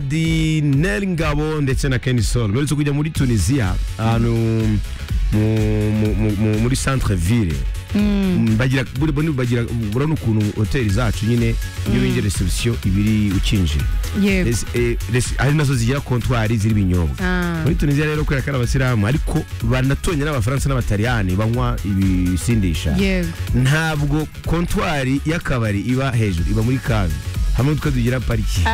Dadi Nel Ngabo ndetse na Ken Sol baherutse kujya muri Tunisia ahantu mu- mu- mu- mu- muri centre ville bagira buri- buri- bagira urabona ukuntu hoteli zacu nyine iyo winjiye reception ibiri ukinjira yego Res- eh, res- ari nazo zigira kontwari ziriho ibinyobwa Ah, muri tunisiya rero kubera ko ari abasilamu ariko banatonye n'abafaransa n'abataliyani banywa ibisindisha yego ntabwo kontwari y'akabari iba hejuru iba muri kaga hamwe n'utwo tugira pariki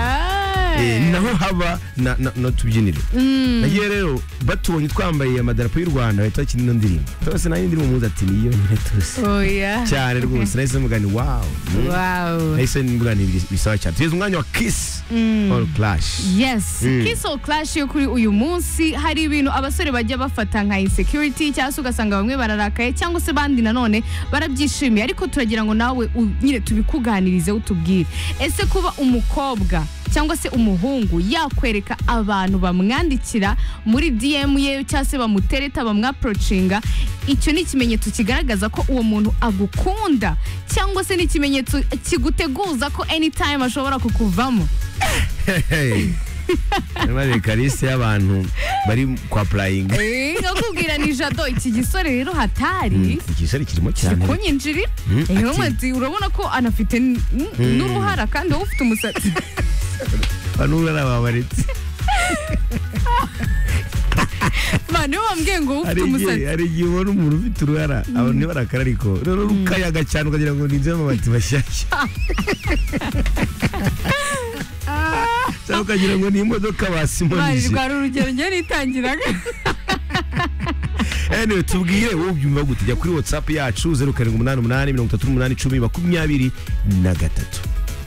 Eh, Ah, naho haba na- na- n'utubyiniro mm, nagiye rero batubonye twambaye amadarapo y'u rwanda bahita bakina ino ndirimbo tose nayo indirimbo muzi ati niyo ntihetuse oya cyane rwose nahise mugani wawu mm. wow nahise mugani biri- bisaba cyane tugeze umwanya wa kisi all clash yes Mm. kiss or clash yo kuri uyu munsi hari ibintu abasore bajya bafata nka insecurity cyangwa se ugasanga bamwe bararakaye cyangwa se abandi nanone barabyishimiye ariko turagira ngo nawe u- nyine tubikuganirize utubwire ese kuba umukobwa cyangwa se umuhungu yakwereka abantu bamwandikira muri DM ye cyangwa se bamutereta bamwaprocinga icyo ni ikimenyetso kigaragaza ko uwo muntu agukunda cyangwa se ni ikimenyetso kiguteguza ko anytime ashobora kukuvamo Hey. Nyamara kalisi y'abantu bari kwa purayingi nkakubwira ni jado iki gisore rero hatari igisari kirimo kiri cyane kunyinjirira Mm, rero ati- ati urabona ko anafite n- n- n'uruhara kandi wowe ufite umusatsi banura n'ababaretse abantu iyo bambwiye ngo wowe ufite hari igihe umusatsi hari igihe ubona umuntu ufite uruhara abantu ntibarakara ariko rero rukayaga cyane ukagira ngo ni iby'amabati mashyashya cyangwa ukagira ngo ni imodoka bari basimonije rwari urugero njye nitangiraga anyway tubwire wowe ubyumva gute jya kuri whatsapp yacu zeru karindwi umunani umunani mirongo itatu n'umunani icumi makumyabiri na gatatu